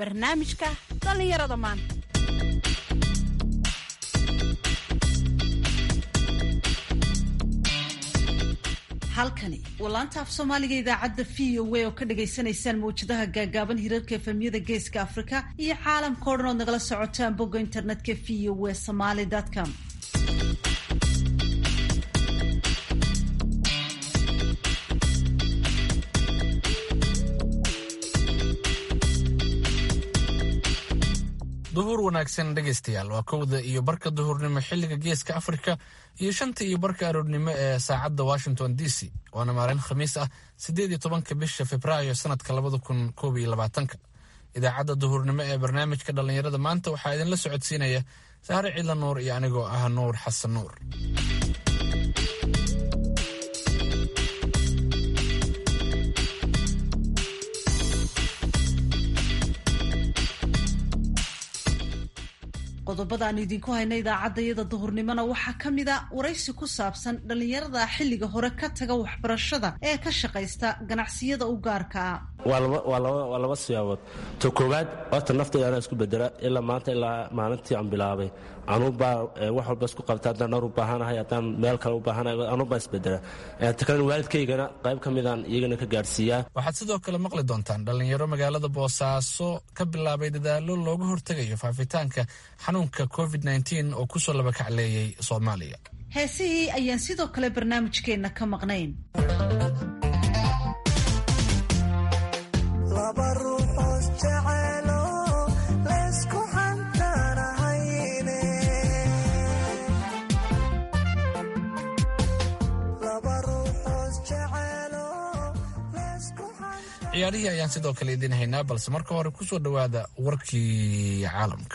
barnaamijka dhallinyarada maanta halkani waa laanta af soomaaliga idaacadda v o a oo ka dhagaysanaysaan mawjadaha gaagaaban hirarka efemyada geeska afrika iyo caalamka o dhan ood nagala socotaan bogga internetka v o a somaly com duhur wanaagsan dhegaystayaal waa kowda iyo barka duhurnimo xilliga geeska afrika iyo shanta iyo barka aroornimo ee saacadda washington d c waana maalin khamiis ah siddeed iyo tobanka bisha februaayo sanadka labada kun koob iyo labaatanka idaacadda duhurnimo ee barnaamijka dhallinyarada maanta waxaa idinla socodsiinaya sahre cidla nuur iyo anigoo ah nuur xasan nuur qodobada aan idinku hayna idaacaddayada duhurnimona waxaa ka mid a waraysi ku saabsan dhallinyarada xilliga hore ka taga waxbarashada ee ka shaqaysta ganacsiyada u gaarka ah waa laba siyaabood to koowaad horta naftayda anaa isku bedela ilaa maanta ilaa maalintii aan bilaabay anuubaa wax walba isku qabta haddaan dhowr u baahanahay haddaan meel kale u baahanahay anuubaa isbedela ta kalena waalidkaygana qayb ka midaan iyagana ka gaadhsiiyaa waxaad sidoo kale maqli doontaan dhallinyaro magaalada boosaaso ka bilaabay dadaalo looga hortegayo faafitaanka xanuunka covid nteen oo kusoo labakacleeyey soomaaliya heesihii ayaan sidoo kale barnaamijkeenna ka maqnayn ciyaarihii ayaan sidoo kale idiin haynaa balse marka hore ku soo dhowaada warkii caalamka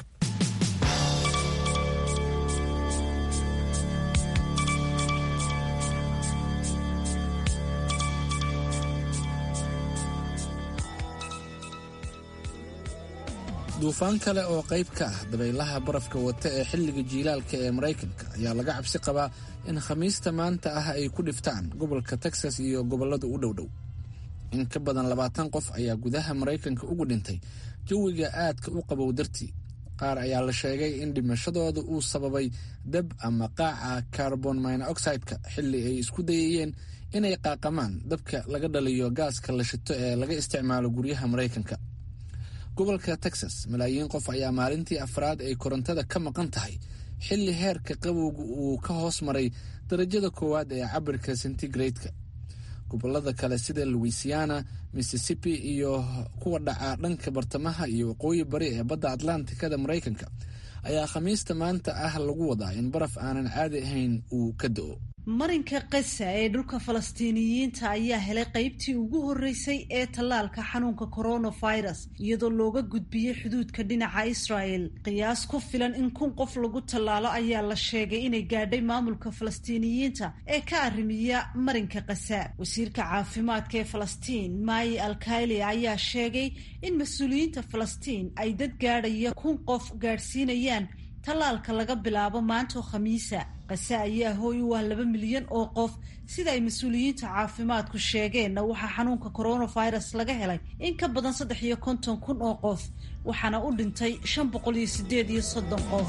duufaan kale oo qayb ka ah dabaylaha barafka wata ee xilliga jiilaalka ee maraykanka ayaa laga cabsi qabaa in khamiista maanta ah ay ku dhiftaan gobolka texas iyo gobollada u dhowdhow in ka badan labaatan qof ayaa gudaha maraykanka ugu dhintay jawiga aadka u qabow dartii qaar ayaa la sheegay in dhimashadooda uu sababay dab ama qaaca carbon minoxideka xilli ay isku dayayeen inay qaaqamaan dabka laga dhaliyo gaaska la shito ee laga isticmaalo guryaha maraykanka gobolka texas malaayiin qof ayaa maalintii afraad ay korontada ka maqan tahay xilli heerka qabowga uu ka hoos maray darajada koowaad ee cabirka centigrade-ka gobolada kale sida louisiana mississippi iyo kuwa dhaca dhanka bartamaha iyo waqooyi bari ee badda atlantikada maraykanka ayaa khamiista maanta ah lagu wadaa in baraf aanan caadi ahayn uu ka do-o marinka kasa ee dhulka falastiiniyiinta ayaa helay qaybtii ugu horreysay ee tallaalka xanuunka coronavirus iyadoo looga gudbiyey xuduudka dhinaca israel qiyaas ku filan in kun qof lagu tallaalo ayaa la sheegay inay gaadhay maamulka falastiiniyiinta ee ka arrimiya marinka kasa wasiirka caafimaadka ee falastiin maayi alkaili ayaa sheegay in mas-uuliyiinta falastiin ay dad gaadhaya kun qof gaadhsiinayaan tallaalka laga bilaabo maantoo khamiisa kase ayaa hooy u ah laba milyan oo qof sida ay mas-uuliyiinta caafimaadku sheegeenna waxaa xanuunka coronavirus laga helay in ka badan saddex iyo konton kun oo qof waxaana u dhintay shan boqol iyo sideed iyo soddon qof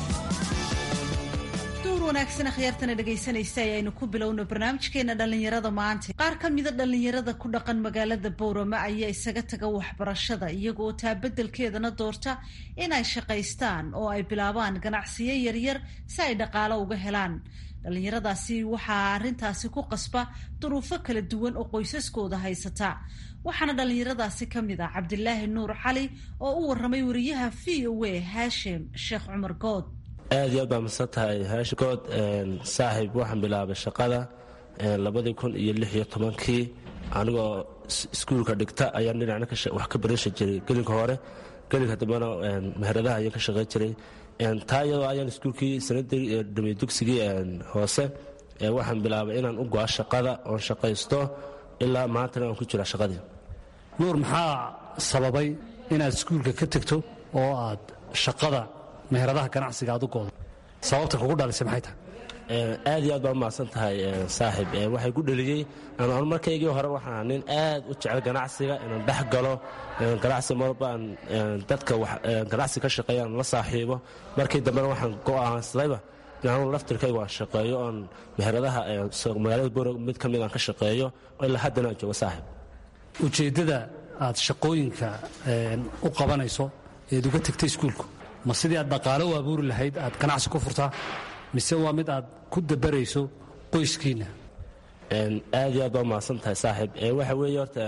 wanaagsan akhyaartana dhegaysanaysa ayaynu ku bilowno barnaamijkeena dhallinyarada maanta qaar ka mida dhallinyarada ku dhaqan magaalada bowrama ayaa isaga taga waxbarashada iyagoo taa beddelkeedana doorta inay shaqaystaan oo ay bilaabaan ganacsiyo yaryar si ay dhaqaalo uga helaan dhallinyaradaasi waxaa arrintaasi ku qasba duruufo kala duwan oo qoysaskooda haysata waxaana dhallinyaradaasi ka mid ah cabdilaahi nuur cali oo u warramay wariyaha v o a haashim sheekh cumar good aad iyo aad baa masan tahay haashikood saaxiib waxaan bilaabay shaqada labadii kun iyo lix iyo tobankii anigoo iskuulka dhigta ayaan dhinacna wax ka barisha jiray gelinka hore gelinka dambena meheradaha ayaan ka shaqayn jiray taa iyadoo ayaan iskuulkii sanadii dhamiy dugsigii hoose waxaan bilaabay inaan u go-a shaqada oon shaqaysto ilaa maantana aan ku jira shaqadii nuur maxaa sababay inaad iskuulka ka tegto oo aad shaqada meheradaha ganacsiga aad u goodo sababta kugu dhalisay maxay tahay aad iyo aad baa umahadsan tahay saaxib waxay ku dheliyey anu markaygii hore waxaan nin aad u jecel ganacsiga inaan dhex galo ganacsi marba aan dadka ganacsi ka shaqeeya aan la saaxiibo markii dambena waxaan go'aansadayba anu laftirkayga waan shaqeeyo oon meheradaha magaalada boorog mid ka mid aan ka shaqeeyo ilaa haddana aan joogo saaxib ujeeddada aad shaqooyinka u qabanayso eed uga tegtay iskuulku ma sidii aad dhaqaalo u abuuri lahayd aad ganacsi ku furtaa mise waa mid aad ku dabarayso qoyskiinna aad iyo aad baa umahadsan tahay saaxiib waxa weeye horta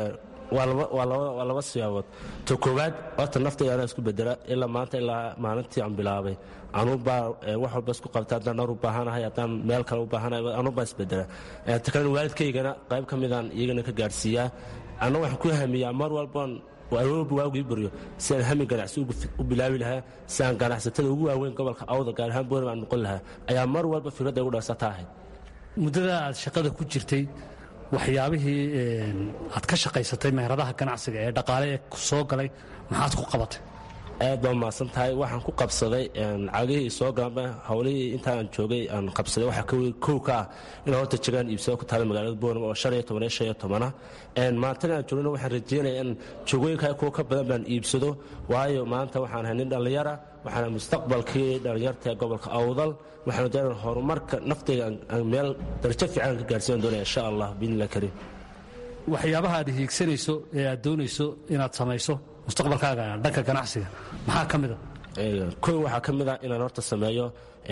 waa laba siyaabood to koowaad horta naftayda anaa isku bedela ilaa maanta ilaa maalintii aan bilaabay anuubaa wax walba isku qabta haddaan dhar u baahanahay haddaan meel kale u baahanahay anuubaa isbedela ta kalena waalidkaygana qayb ka midaan iyagana ka gaadhsiiyaa anna waxaan ku hamiyaa mar walbaan awoba waagii baryo si aan hami ganacsi u bilaabi lahaa si aan ganacsatada ugu waaweyn gobolka awda gaar ahaan boorima aan noqon lahaa ayaa mar walba fikradda igu dharsata ahayd muddada aad shaqada ku jirtay waxyaabihii aad ka shaqaysatay meheradaha ganacsiga ee dhaqaale ee soo galay maxaad ku qabatay aad baa umahadsan tahay waxaan ku qabsaday cagihii soo gaaba howlihii intaan joogay aan qabsaday waxaa kow ka ah inaan horta jagaan iibsado ku taala magaalada boorama oo shan iyo toban iyo shan iyo tobana maantana aan joogna waxaan rajeynaya in joogooyinka kuwa ka badan baan iibsado waayo maanta waxaan ahay nin dhallinyara waxaana mustaqbalkii dhallinyarta ee gobolka awdal waxaan doonaa horumarka naftayga meel darajo fiican ka gaarsiiyan doonaya insha allah biidnillah kariim waxyaabaha aad hiigsanayso ee aad doonayso inaad samayso mustaqbalkaaga dhanka ganacsiga maxaa ka mida kow waxaa ka mid ah inaan horta sameeyo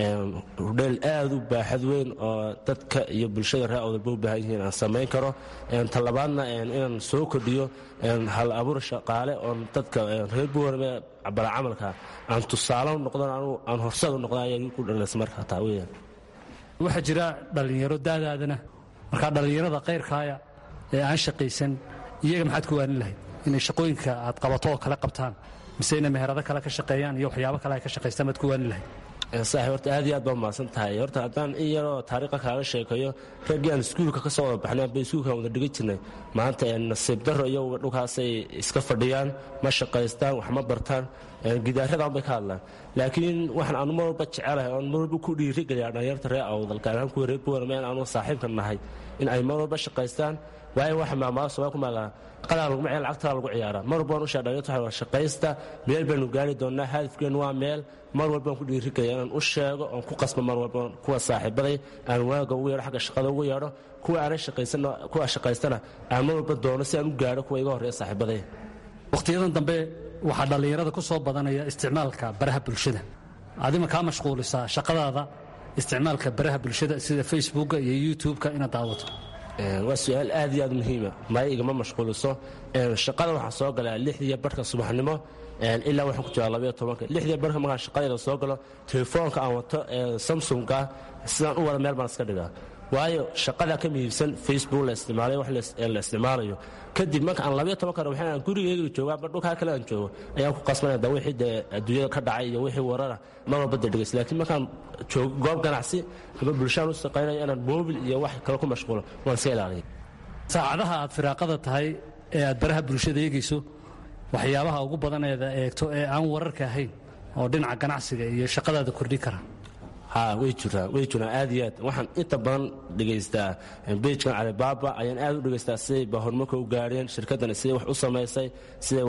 hudheel aad u baaxad weyn oo dadka iyo bulshada reer awdalba u baahan yihiin aan samayn karo talabaadna inaan soo kordhiyo hal abuur shaqaale oon dadka reer buwarme balacamalka aan tusaale noqdon aan horsad u noqda ayaa ku dhalaysa marka taa weyaan waxaa jira dhallinyaro daadaadana markaa dhallinyarada kayrkaaya ee aan shaqaysan iyaga maxaad ku waanin lahayd inay shaqooyinka aad qabato oo kale qabtaan mise inay meherado kale ka shaqeeyaan iyo waxyaabo kale ay ka shaqaystaan baad ku waanin lahayd saaxib horta aad iyo aad baa umahadsan tahay horta haddaan in yaroo taariikha kaaga sheekeeyo raggii aan iskuulka ka soo wada baxnay amba iskuulkaan wada dhigan jirnay maanta nasiib darro iyo dhulkaasay iska fadhiyaan ma shaqaystaan wax ma bartaan gidaaradan bay ka hadlaan laakiin waxaan anu mar walba jecelahay oon mar walba ku dhiirigeliyaa dhalinyarta reer awdal gaar ahaan kuwa reer buwarme in aanu saaxiibka nahay in ay mar walba shaqaystaan waayo waxa maamaada somaa ku maagaa qadaa laguma ciyaar lacagtaa lagu ciyaaraa mar walbaan u sheedhalinyarta waxa waa shaqaysta meel baynu gaari doonnaa hadafkeen waa meel mar walbaan ku dhiirigaya inaan u sheego oon ku qasbo mar walba kuwa saaxiibaday aan waaga ugu yeedho xagga shaqada ugu yeedho kuwa aanay shaqaysan kuwa shaqaystana aan mar walba doono si aan u gaadho kuwa iga horreeya saaxiibaday wakhtiyadan dambe waxaa dhallinyarada ku soo badanaya isticmaalka baraha bulshada adima kaa mashquulisaa shaqadaada isticmaalka baraha bulshada sida facebooka iyo youtube-ka inaad daawato waa su-aal aad iyo aad muhiima maya igama mashquuliso shaqada waxaan soo galaa lixdiiyo barhka subaxnimo ilaa waxaan ku jiraa labaiyo tobanka lixdiiyo barhka markaan shaqadayda soo galo telefoonka aan wato ee samsunga sidaan u wada meel baan iska dhigaa waayo shaqadaa ka mihiibsan facebook la isticmaalay wax la isticmaalayo kadib marka aan labayo toban karo waxaan gurigeyga joogaa ama dhulkaa kale aan joogo ayaan ku qasbanaya da wixii dee adduunyada ka dhacay iyo wixii warara mar walba dee dhegays laakiin markaan joogo goob ganacsi ama bulshaan u shaqaynayo inaan mobil iyo wax kale ku mashquulo waan iska ilaaliya saacadaha aad firaaqada tahay ee aad baraha bulshada eegayso waxyaabaha ugu badaneeda eegto ee aan wararka ahayn oo dhinaca ganacsiga iyo shaqadaada kordhin kara ha way jiraan way jiraan aad iyo aad waxaan inta badan dhegaystaa bejkan calibaaba ayaan aad u dhegaystaa siday ba horumarka u gaareen shirkaddan siday wax u samaysay siday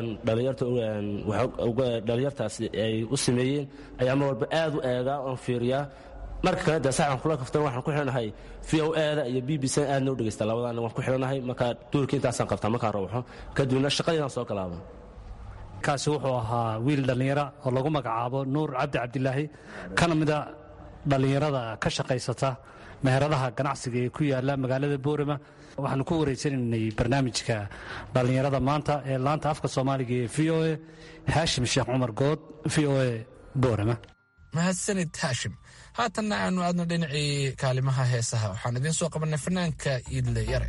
dhalinyartaasi ay u sameeyeen ayaa mar walba aad u eegaa oon fiiriyaa marka kale dee saxan kula kaftan waxaan ku xidhanahay v o eda iyo b b c aadna u dhegaystaa labadaana waan ku xidhanahay markaa duurka intaasaan qabtaa markaan rawxo kadibna shaqadiinaan soo galaaba kaasi wuxuu ahaa wiil dhallinyara oo lagu magacaabo nuur cabdi cabdilaahi kana mida dhallinyarada ka shaqaysata meheradaha ganacsiga ee ku yaala magaalada boorama waxaanu ku wareysanaynay barnaamijka dhallinyarada maanta ee laanta afka soomaaliga ee v o e haashim sheekh cumar good v o e boorama mahadsanid haashim haatanna aanu aadno dhinacii kaalimaha heesaha waxaan idiin soo qabannay fanaanka iidle yare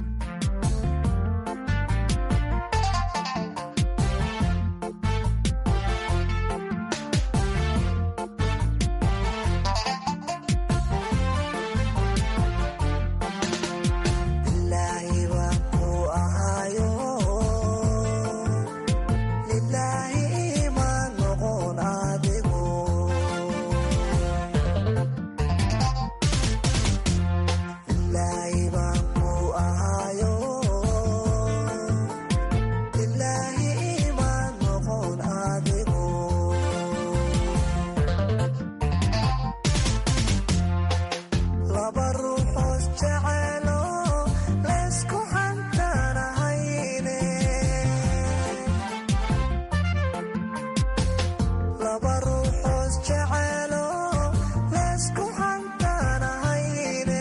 Lilaahi ma noqon adigu laba ruuxoos jeceelo leesku hantaanahayne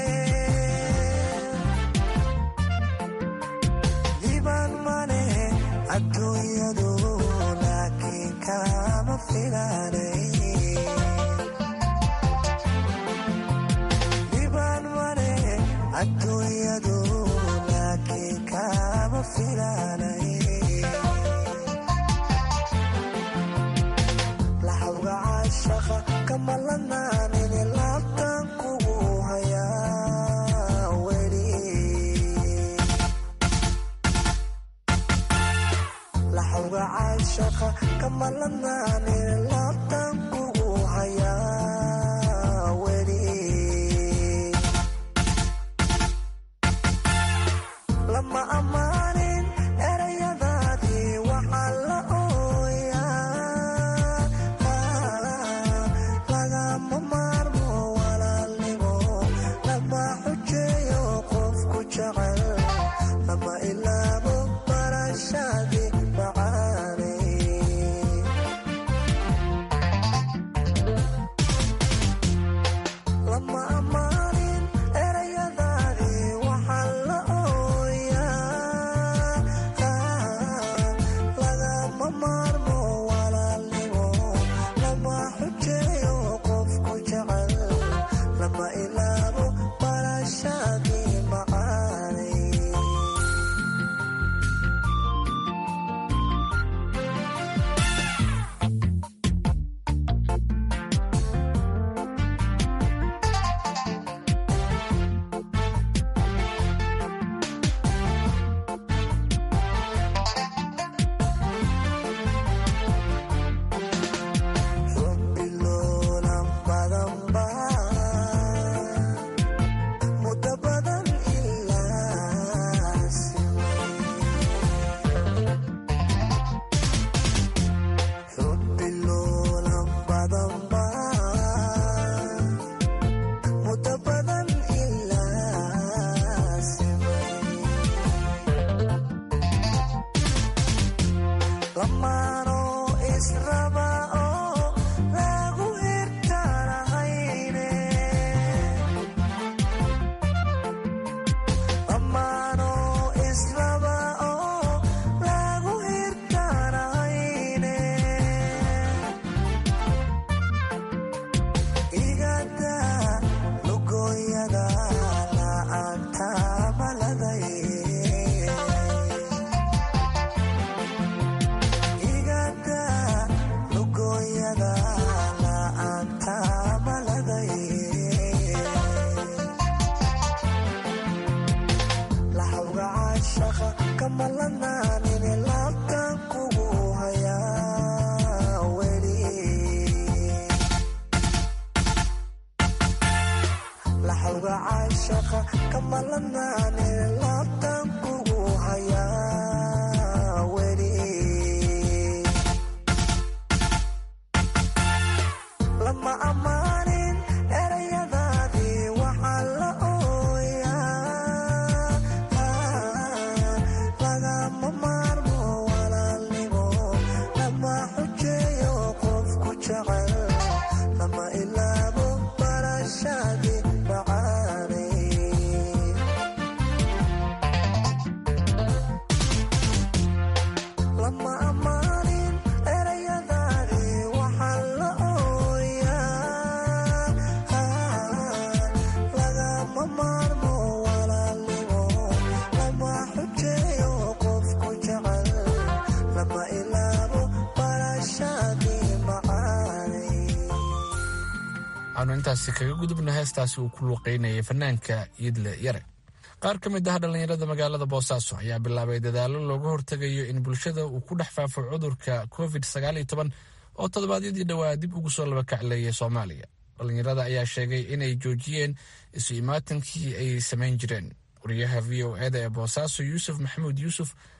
diban mane adduunyadu laakiin kama filaanay diban mane adduunyadu laakiin kama filaanay laxawga caashaqa kamalanaanin laabtan kugu hayaa weli laxawga caashaqa kamalanaanin laabtan kugu hayaa weli lama ammaanin erayadaadii waxaa la ooyaa lagama maarmo walaalnimo lama xujeeyo qofku jecel lama ilaabo barashadii macaanay lama ammaanin erayadaadii waxaa la ooyaa lagama maarmo walaalnimo lama xujeeyo qofku jecel lama ilaabo barashadii macaanay xubbiloolan badan baa muddo badan ilaa xubbiloolan badan baa muddo badan ilaa lamaanoo israba oo lagu hirtaanahayne lamaanoo israba oo lagu hirtaanahayne igada lugooyada la'aanta maladay igada lugooyada la'aanta maladay laxawga caashaqa kamalanaanin laabtan kugu hayaa weli laxawga caashaqa kamalanaanin laabtan kugu hayaa weli lama ammaanin erayadaadii waxaa la ooyaa lagama maarmo walaalnimo lama xujeeyo qofku jecel lama ilaabo barashadii macaanay lama ammaanin erayadaadii waxaa la ooyaa lagama maarmo walaalnimo lama xujeeyo qofku jecel lama ilaabo barashadii macaanay waxaanu intaasi kaga gudubna heestaasi uu ku luuqeynayay fanaanka iidle yare qaar ka mid ah dhallinyarada magaalada boosaaso ayaa bilaabay dadaallo looga hortegayo in bulshada uu ku dhex faafo cudurka covid sagaal iyo toban oo toddobaadyadii dhowaa dib ugu soo labakacleeyay soomaaliya dhallinyarada ayaa sheegay inay joojiyeen isu imaatankii ay samayn jireen wariyaha v o eda ee boosaaso yuusuf maxamuud yuusuf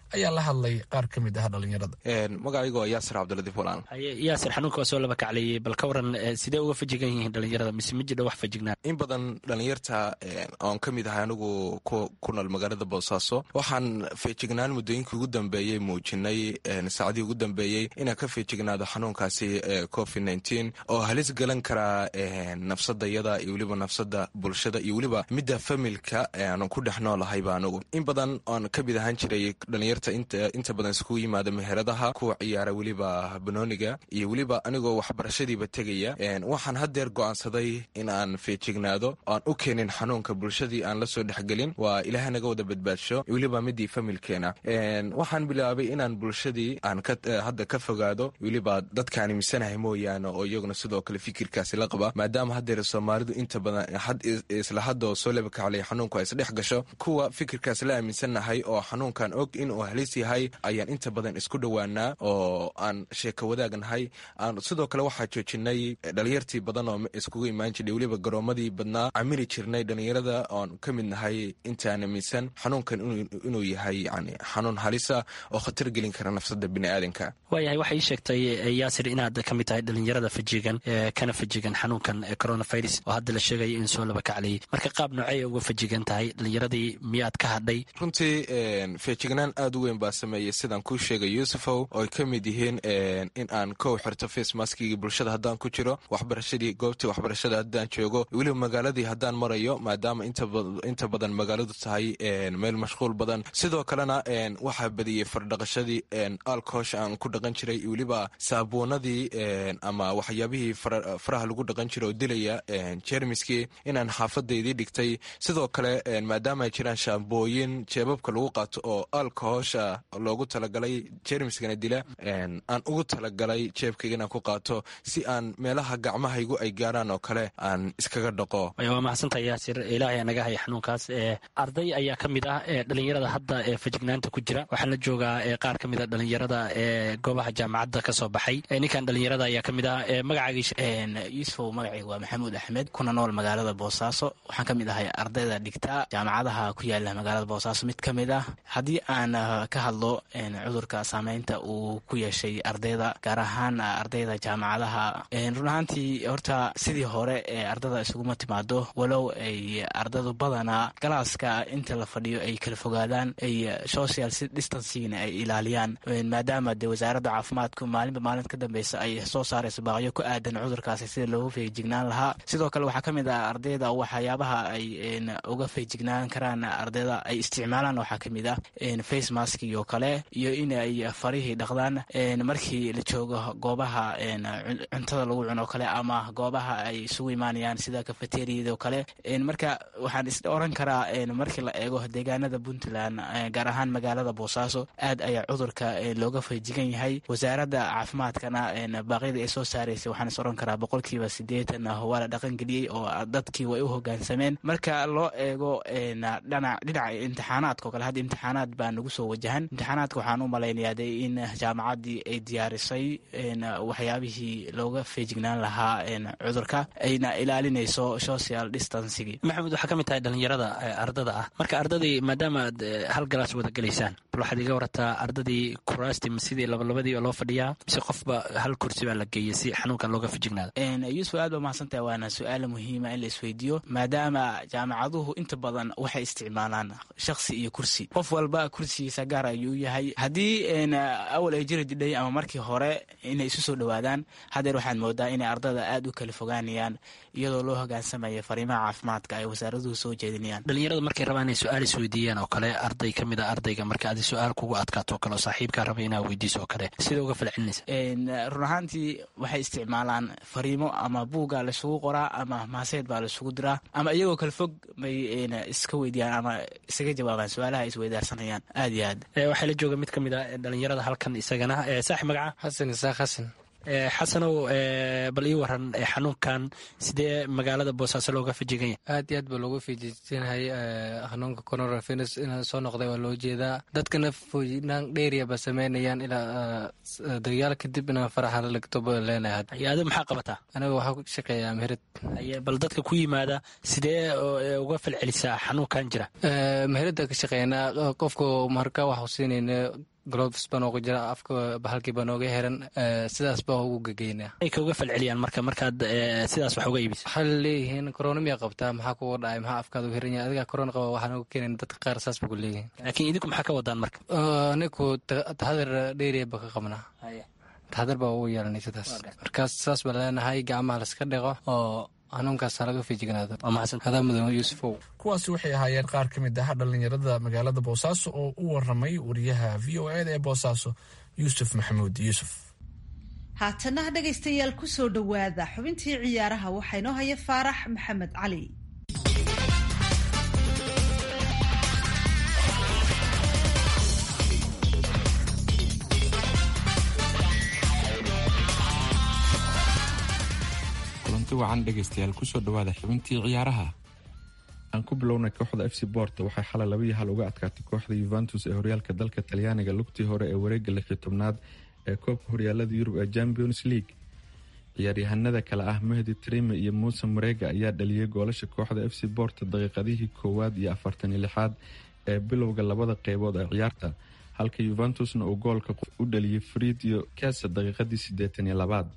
ayaa la hadlay qaar ka mid ah dhallinyarada magacaygu waa yaasir cabdiladiif walaan yaasir xanuunka waa soo laba kacleeyey bal ka waran sidee uga fajigan yihiin dhalinyarada mise ma jidha wax fajignaan in badan dhalinyarta oon ka mid ahay anigu ku nool magaalada boosaaso waxaan feejignaan muddooyinkii ugu dambeeyey muujinay saacadii ugu dambeeyey inaan ka feejignaado xanuunkaasi covid nteen oo halis galan karaa nafsadayada iyo weliba nafsada bulshada iyo weliba midda familka aanu ku dhex noolahayba anigu in badan oon ka mid ahaan jiray dhalinyarta inta badan iskugu yimaada meheradaha kuwa ciyaara weliba banooniga iyo weliba anigoo waxbarashadiiba tegaya waxaan haddeer go'aansaday in aan feejignaado aan u keenin xanuunka bulshadii aan la soo dhexgelin waa ilaah naga wada badbaadsho weliba midii familkeena waxaan bilaabay inaan bulshadii aan hadda ka fogaado weliba dadkaan imisanahay mooyaane oo iyaguna sidoo kale fikirkaasi la qaba maadaama haddeer soomaalidu inta badan isla hadda oo soo labakaclay xanuunku ay isdhex gasho kuwa fikirkaas la aaminsannahay oo xanuunkan og inuu halis yahay ayaan inta badan isku dhowaanaa oo aan sheeko wadaagnahay sidoo kale waxaa joojinay dhalinyartii badan oo iskugu imaan jiray weliba garoomadii badnaa camili jirnay dhalinyarada oon ka mid nahay intaan aaminsan xanuunkan inuu yahay yani xanuun halisa oo khatar gelin kara nafsada biniaadanka waayahay waxay ii sheegtay yaasir inaad ka mid tahay dhalinyarada fajigan kana fajigan xanuunkan coronavirus oo hadda la sheegaya in soo laba kaclayay marka qaab noocey uga fajigan tahay dhalinyaradii miyaad ka hadhay runtii feejignaan aad u weyn baa sameeyey sidaan kuu sheegay yuusufow oo ay ka mid yihiin in aan kow xirto facemaskigii bulshada haddaan ku jiro waxbarashadii goobtii waxbarashada haddaan joogo weliba magaaladii haddaan marayo maadaama inta badan magaaladu tahay meel mashquul badan sidoo kalena waxaa badiyey fardhaqashadii alkoosha aan ku dhaqan jiray weliba saabuunadii ama waxyaabihii faraha lagu dhaqan jira oo dilaya jermiskii inaan xaafadaydii dhigtay sidoo kale maadaama ay jiraan shaambooyin jeebabka lagu qaato oo alkohosha loogu talagalay jermiskana dila aan ugu talagalay jeebkayga inaan ku qaato si aan meelaha gacmahaygu ay gaaraan oo kale aan iskaga dhaqo waa mahadsantaha yaasir ilaahay naga haya xanuunkaas arday ayaa ka mid ah dhalinyarada hadda ee fajignaanta ku jira waxaan la joogaa qaar ka mid a dhalinyarada ee goobaha jaamacadda ka soo baxay ninkan dhalinyarada ayaa ka mid ah magacaagiis yuusufow magacayga waa maxamuud axmed kuna nool magaalada boosaaso waxaan ka mid ahay ardayda dhigta jaamacadaha ku yaala magaalada boosaaso mid ka mid ah haddii aan ka hadlo cudurka saameynta uu ku yeeshay ardayda gaar ahaan ardayda jaamacadaha run ahaantii horta sidii hore ee ardada isuguma timaado walow ay ardadu badanaa galaaska inta la fadhiyo ay kala fogaadaan ay social distancingna ay ilaaliyaan maadaama dee wasaaradda caafimaadku maalinba maalinta ka dambeysa ay soo saarayso baaqyo ku aadan cudurkaasi sida loogu feejignaan lahaa sidoo kale waxaa ka mid ah ardayda waxyaabaha ay uga feejignaan karaan ardayda ay isticmaalaan waxaa ka mid ah face maskig oo kale iyo in ay farihii dhaqdaan markii la joogo goobaha cuntada lagu cuno o kale ama goobaha ay isugu imaanayaan sida kafeteriyada oo kale marka waxaan is oran karaa markii la eego deegaanada puntland gaar ahaan magaalada boosaaso aad ayaa cudurka looga feejigan yahay wasaaradda caafimaadkana baaqyadii ay soo saaraysay waxaan is oran karaa boqolkiiba sideetan waa la dhaqangeliyey oo dadkii way u hogaansameen marka loo eego dhinaca imtixaanaadka o kale hadda imtixaanaad baa nagu soo wajahan imtixaanaadka waxaan u malaynayaa de in jaamacaddii ay diyaarisay waxyaabihii looga feejignaan lahaa cudurka ayna ilaalinayso social distancigi maxamed waxaa ka mid tahay dhalinyarada ardada ah marka ardadii maadaama aad hal galaas wada gelaysaan bal waxaad iga warataa ardadii kuraasti ma sidii labalabadii oo loo fadhiyaa mise qofba hal kursi baa la geeyay si xanuunkan looga fajignaado yuusuf aad ba mahadsantahay waana su-aala muhiima in la isweydiiyo maadaama jaamacaduhu inta badan waxay isticmaalaan shaksi iyo kursi qof walba kursigiisa gaar ayuu yahay haddii awal ay jiri jidhay ama markii hore inay isu soo dhowaadaan haddeer waxaad moodaa inay ardada aad u kala fogaanayaan iyadoo loo hogaansamaya fariimaha caafimaadka ay wasaaraduhu soo jeedinayaan dhalinyaradu markay rabaan inay su-aal isweydiiyaan oo kale arday ka mid a ardayga marka adi su-aal kugu adkaato o kale oo saaxiibkaa raba inaa weydiiso oo kale sida uga falcelinaysa run ahaantii waxay isticmaalaan fariimo ama buuggaa laisugu qoraa ama maaseed baa laisugu diraa ama iyagoo kala fog bay iska weydiyaan ama isaga jawaabaan su-aalaha ay isweydaarsanayaan aad iyo aad waxaa la jooga mid ka mid a dhalinyarada halkan isagana saaxib magaca xasan isaaq xasan xasanow bal ii waran xanuunkan sidee magaalada boosaaso looga fajigan yahay aad iyo aad baa looga feejijinahay xanuunka coronavirus inaa soo noqday waa loo jeedaa dadkana foojinaan dheeriya ba sameynayaan ilaa dagayaal kadib inaan faraxa la dhigto ba leenahay adi maxaa qabataa aniga waxaa ku shaqeeyaa meherad bal dadka ku yimaada sidee uga falcelisaa xanuunkan jira meherada ka shaqeynaa qofka marka waxu siinayna gloves baa nooga jira afka bahalkii baa nooga heran sidaas baa ugu gegeynaa ay kauga falceliyaan marka markaad sidaas wax uga iibisa waxay leeyihiin corona miyaa qabtaa maxaa kuga dhacay maxaa afkaada u heran yahay adigaa corona qaba waxaa nooga keenayn dadka qaar saas ba ku leeyihiin laakiin idinku maxaa ka wadaan marka anigu taxadar dheeriya ba ka qabnaa taxadar baa ugu yeelanay sidaas markaas saas baa leenahay gacmaha laska dhiqo oo xanuunkaas laga feejignaado adaa mudan yuusufow kuwaasi waxay ahaayeen qaar ka mid ah dhallinyarada magaalada boosaaso oo u waramay wariyaha v o eda ee boosaaso yuusuf maxamuud yuusuf haatana dhegaystayaal ku soo dhowaada xubintii ciyaaraha waxaa inoo haya faarax maxamed cali kulanti wacan dhegaystayaal kusoo dhawaada xubintii ciyaaraha aan ku bilownay kooxda f c borto waxay xalay laba iyo hal uga adkaatay kooxda yuventus ee horyaalka dalka talyaaniga lugtii hore ee wareega lixyo tobnaad ee koobka horyaalada yurub ee champions league ciyaaryahanada kale ah mahdi trime iyo muuse marega ayaa dhaliyay goolasha kooxda f c borto daqiiqadihii koowaad iyo afartan iyo lixaad ee bilowga labada qeybood ee ciyaarta halka yuventusna uu goolka u dhaliyay fridio kesa daqiiqadii siddeetan iyo labaad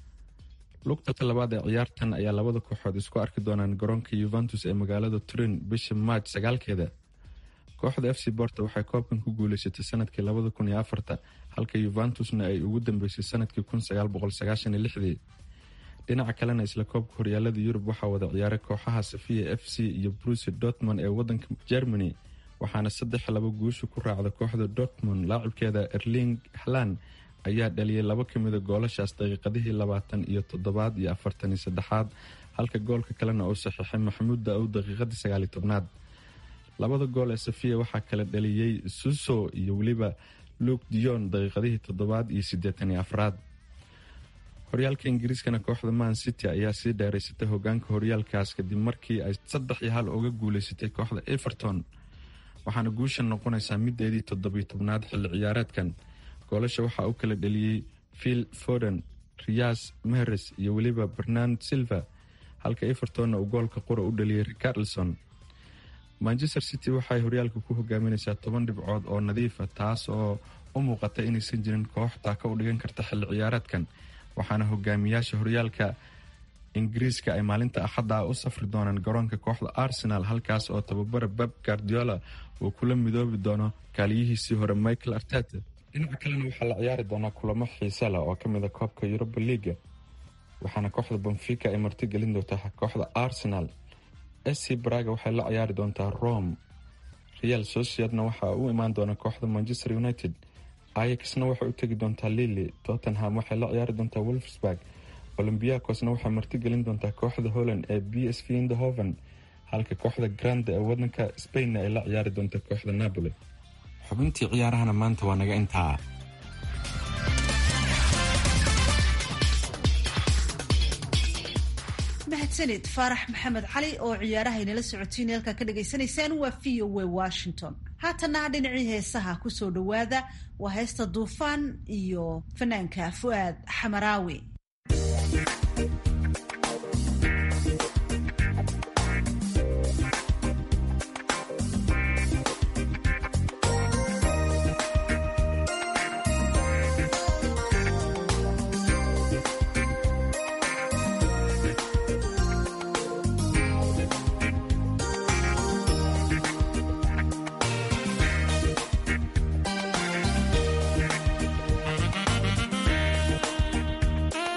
lugta labaad ee ciyaartan ayaa labada kooxood isku arki doonaan garoonka yuventus ee magaalada turin bisha maaj sagaalkeeda kooxda f c borto waxay koobkan ku guuleysatay sanadkii labada kun iyo afarta halka yuventusna ay ugu dambeysay sanadkii kun sagaal boqol sagaashan iyo lixdii dhinaca kalena isla koobka horyaalada yurub waxaa wada ciyaaray kooxaha safiya f c iyo bruce dortmond ee wadanka germany waxaana saddex laba guusha ku raacda kooxda dortmond laacibkeeda erling halan ayaa dhaliyay laba ka mida goolashaas daqiiqadihii labaatan iyo toddobaad iyo afartan iyo saddexaad halka goolka kalena uu saxiixay maxamuud da-ow daqiiqadii sagaaliyo tobnaad labada gool ee safiya waxaa kala dhaliyey suso iyo weliba luke dion daqiiqadihii toddobaad iyo siddeetan iyo afraad horyaalka ingiriiskana kooxda man city ayaa sii dheeraysatay hogaanka horyaalkaas kadib markii ay saddex iyo hal uga guuleysatay kooxda everton waxaana guusha noqonaysaa mideedii toddobiyo tobnaad xilli ciyaareedkan goolasha waxaa u kala dhaliyey phil foden riyas meheres iyo weliba bernard silva halka evertonna uu goolka qura u dhaliyey ricarlson manchester city waxay horyaalka ku hogaaminaysaa toban dhibcood oo nadiifa taas oo u muuqata inaysan jirin koox taaka u dhigan karta xilli ciyaareedkan waxaana hogaamiyaasha horyaalka ingiriiska ay maalinta axadda u safri doonaan garoonka kooxda arsenal halkaas oo tababara bab guardiola uu kula midoobi doono kaaliyihiisii hore michael arteta dhinaca kalena waxaa la ciyaari doonaa kulamo xiise leh oo ka mida koobka yuruba liiga waxaana kooxda benfica ay martigelin doontaa kooxda arsenal sc braga waxay la ciyaari doontaa rome real sociedna waxaa u imaan doona kooxda manchester united ayaxna waxay u tegi doontaa lili tottenham waxay la ciyaari doontaa wolfsburg olombiakosna waxay martigelin doontaa kooxda holland ee b s v indahoven halka kooxda grande ee wadanka spainna ay la ciyaari doonta kooxda napoli xubintii ciyaarahana maanta waa naga intaa mahadsanid faarax maxamed cali oo ciyaaraha inala socotiin halkaa ka dhagaysanaysaan waa v o w washington haatana dhinacii heesaha kusoo dhowaada waa heesta duufaan iyo fanaanka fu'aad xamaraawi Thank you.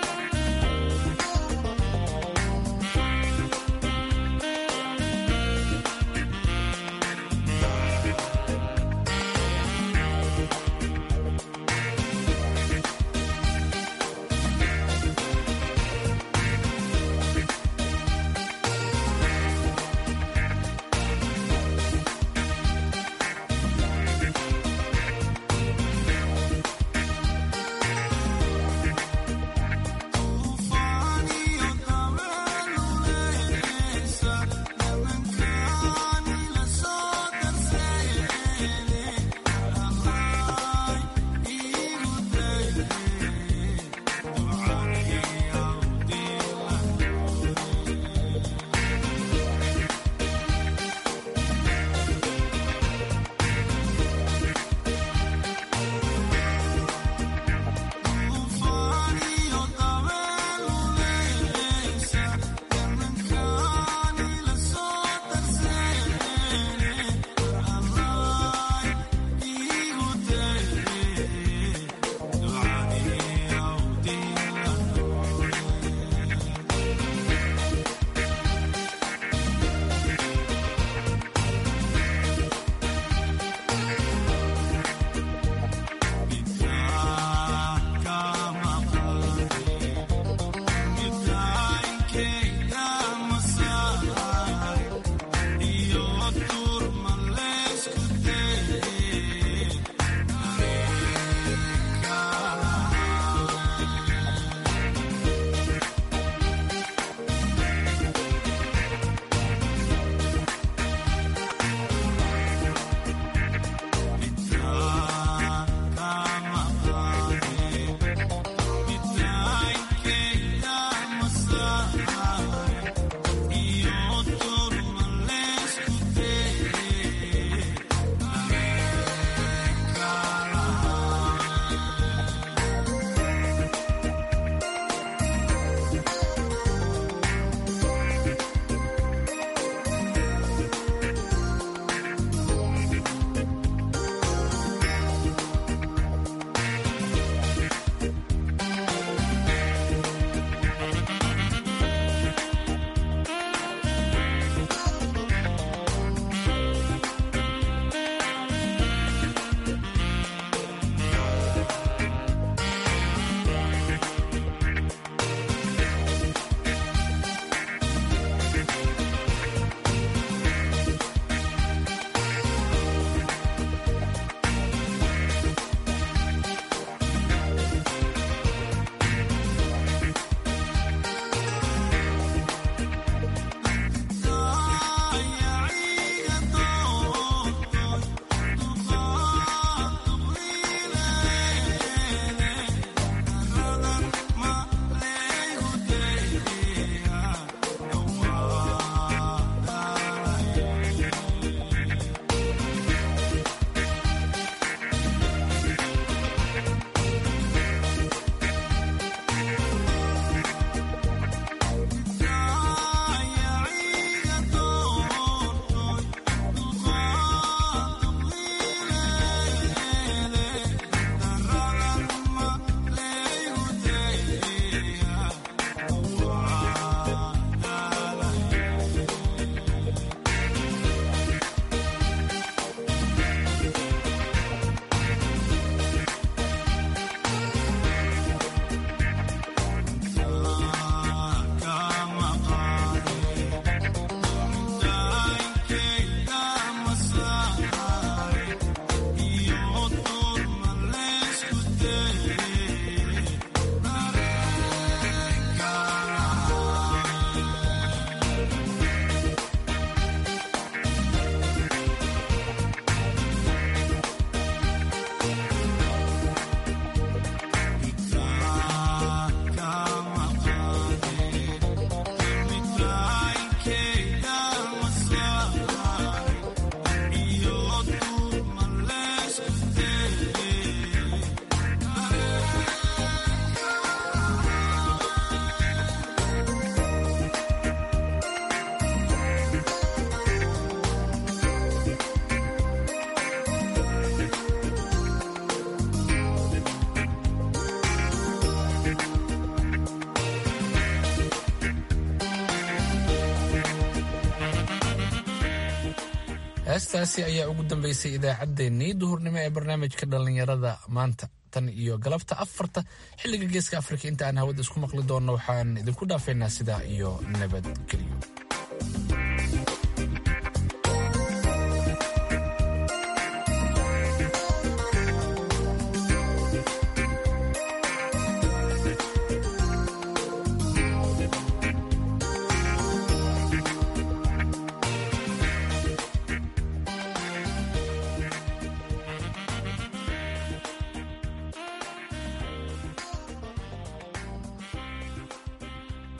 heestaasi ayaa ugu dambeysay idaacaddeenii duhurnimo ee barnaamijka dhallinyarada maanta tan iyo galabta afarta xilliga geeska afrika inta aan hawada isku maqli doonno waxaan idinku dhaafaynaa sidaa iyo nabadgelyo